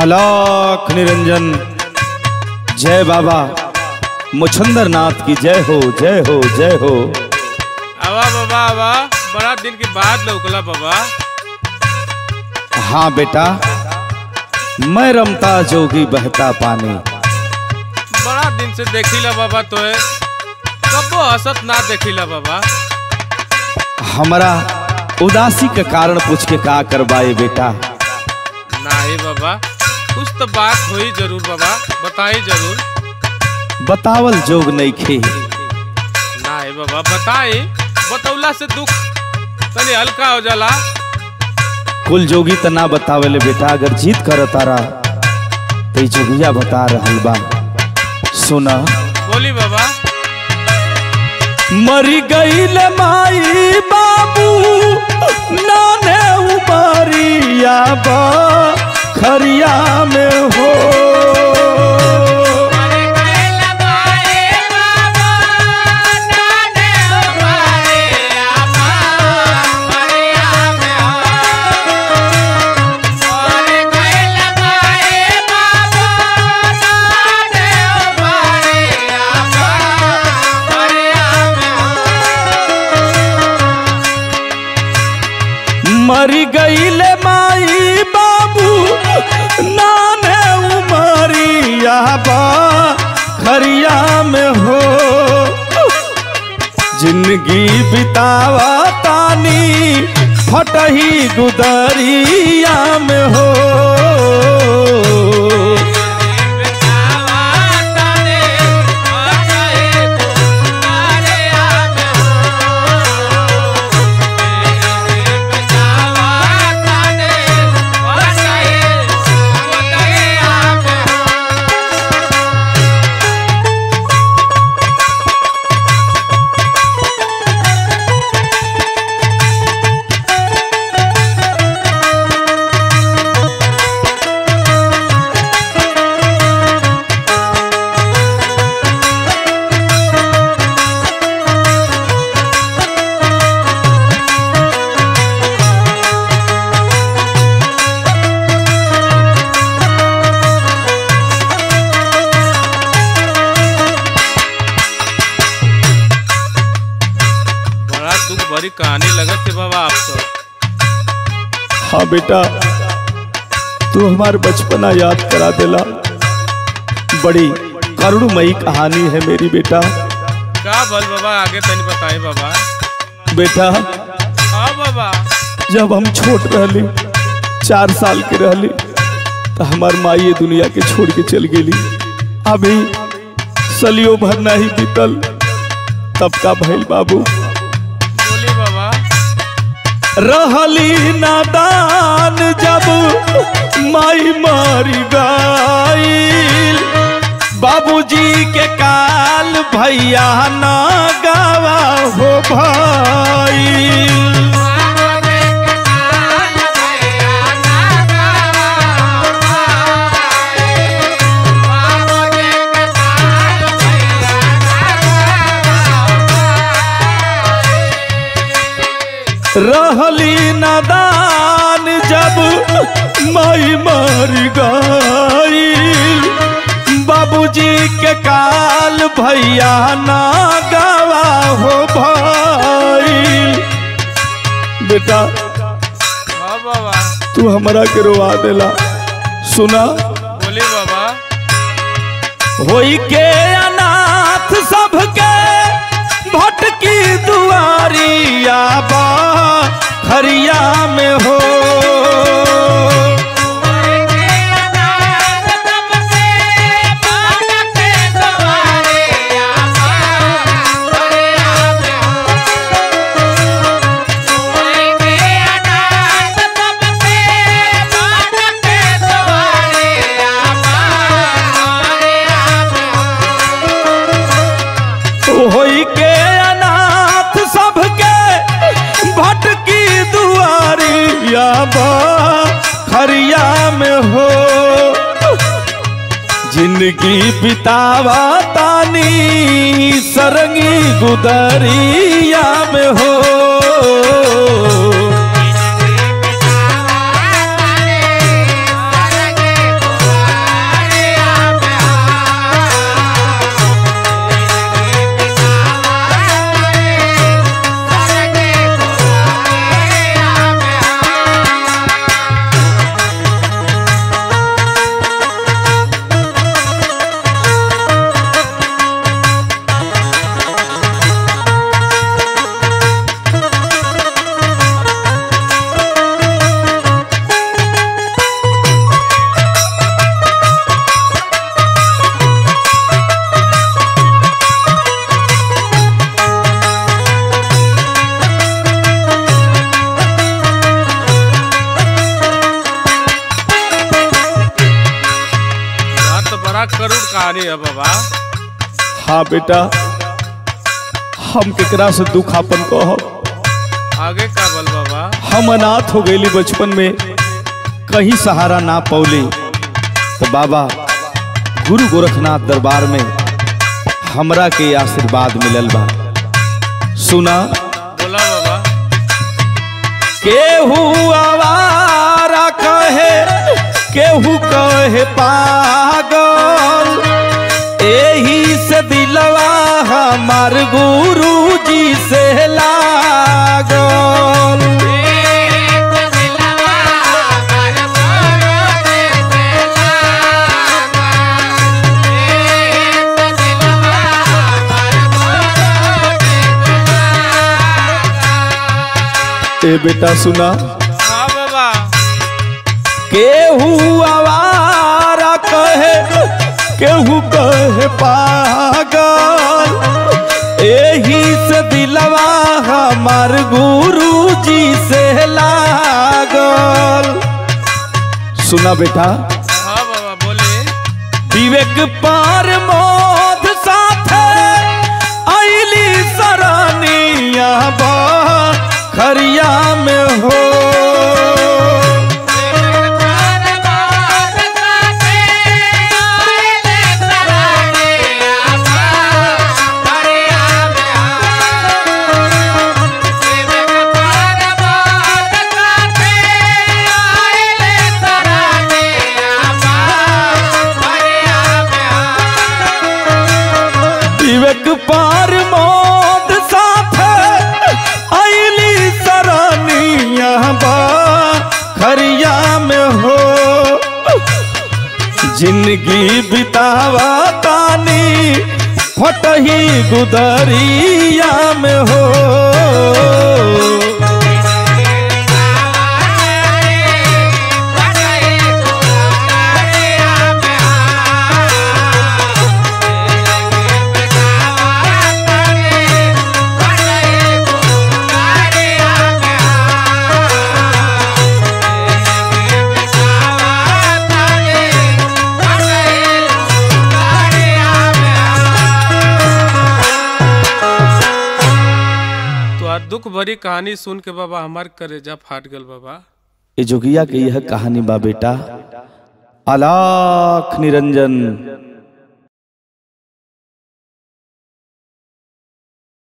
अलाख निरंजन जय बाबा मुछंदर नाथ की जय हो जय हो जय हो आवा बाबा आवा बड़ा दिन के बाद लौकला बाबा हाँ बेटा मैं रमता जोगी बहता पानी बड़ा दिन से देखिला बाबा तोए कबो हसत ना देखिला बाबा हमारा उदासी के कारण पूछ के का करवाए बेटा नाही बाबा कुछ तो बात हुई जरूर बाबा बताई जरूर बतावल जोग नहीं खे नाही बाबा बताई बतौला से दुख तनी हल्का हो जाला कुल जोगी त ना बतावेले बेटा अगर जीत कर तारा तो ई जोगिया बता रहल बा सुना बोली बाबा मरी गईल माई बाबू नाने उमरिया बा खरिया में हो मरी गईल माई बाबू नाने उमरिया बा खरिया में हो जिंदगी बितावा तानी फटही गुदरिया में हो बड़ा दुख भरी कहानी लगत है बाबा आपको हाँ बेटा तू हमार बचपना याद करा देला बड़ी करुणमयी कहानी है मेरी बेटा का बल बाबा आगे तनी बताई बाबा बेटा हाँ बाबा जब हम छोट रहली चार साल के रहली तो हमार माई ये दुनिया के छोड़ के चल गेली अभी सलियो भर नहीं बीतल तब का भइल बाबू बोली बाबा रहली नादान जब माई मारी गईल बाबूजी के काल भैया ना गावा हो भाई रहली नादान जब माई मर गईल बाबूजी के काल भैया ना गवा हो भईल बेटा हाँ बाबा तू हमरा के रोवा देला सुना बोली बाबा होई के अनाथ सबके भटकी दुआरिया बा खरिया में हो होई के अनाथ सबके भटकी दुआरिया बा खरिया में हो जिंदगी बितावा तानी सरंगी गुदरिया में हो गरुड़ कहानी है बाबा हाँ बेटा हम केकरा से दुख आपन कहब आगे का बल बाबा हम अनाथ हो गईली बचपन में कहीं सहारा ना पौली तो बाबा गुरु गोरखनाथ दरबार में हमरा के आशीर्वाद मिलल बा सुना बोला बाबा केहू आवारा कहे केहू कहे पागल एही से दिलवा हमार गुरु जी से लागल ए बेटा सुना हाँ बाबा केहू आवारा कहे केहू कहे पागल एही से दिलवा हमार गुरु जी से लागल सुना बेटा हाँ बाबा बोले विवेक पार मोद साथे आईली सरानिया बा खरिया में हो विवेक पार मोद साथे आईली सरानिया बा खरिया में हो जिंदगी बितावा तानी फटही गुदरिया में हो तो आज दुख भरी कहानी सुन के बाबा हमार करेजा फाट गल बाबा ये जोगिया के यह कहानी बा बेटा अलाख निरंजन